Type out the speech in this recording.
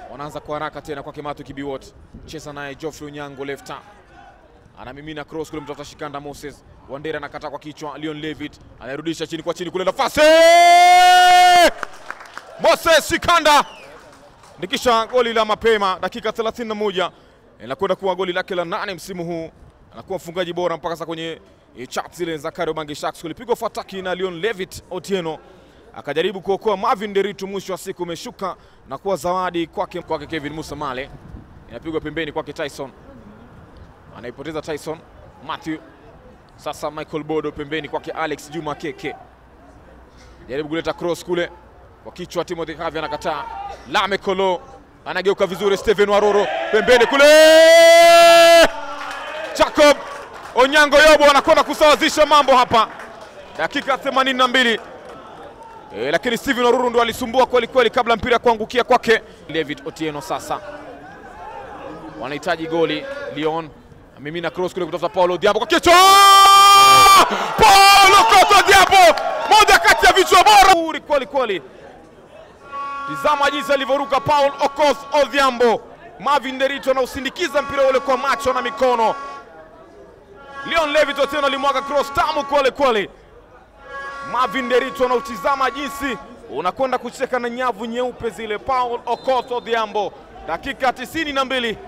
wanaanza kwa haraka tena kwa Kimatu Kibiwot, cheza naye Geoffrey Onyango lefta, anamimina cross kule, mtafuta Shikanda Moses Wandera anakata kwa kichwa, Leon Levitt anarudisha chini kwa chini kule, nafasi Moses Shikanda nikisha goli la mapema dakika 31 inakwenda kuwa goli lake la nane msimu huu, anakuwa mfungaji bora mpaka sasa kwenye e, chat zile za Kariobangi Sharks. Kulipigwa fataki na Leon Levitt Otieno akajaribu kuokoa Marvin Deritu, mwisho wa siku umeshuka na kuwa zawadi kwake kwake Kevin Musa Male, inapigwa pembeni kwake Tyson, anaipoteza Tyson Matthew. Sasa Michael Bodo pembeni kwake Alex Juma Keke, jaribu kuleta cross kule kwa kichwa, Timothy Havi anakataa. Lame Kolo anageuka vizuri, Steven Waroro pembeni kule, Jacob Onyango Yobo anakwenda kusawazisha mambo hapa, dakika 82. E, lakini Steven Waruru ndo alisumbua kweli kweli kabla mpira kuangukia kwake David Otieno. Sasa wanahitaji goli. Lyon amimina cross kule kutafuta Paulo Diambo kwa kichwa, Paulo Koto Diambo, moja kati ya vichwa bora kweli kweli. Tizama jinsi alivyoruka Paul Okoth Odhiambo. Marvin Derito anausindikiza mpira ule kwa macho na mikono. Leon Levitt Otieno alimwaga cross tamu kweli kweli. Marvin Derito anautizama jinsi unakwenda kucheka na nyavu nyeupe zile. Paul Okoth Odhiambo, dakika tisini na mbili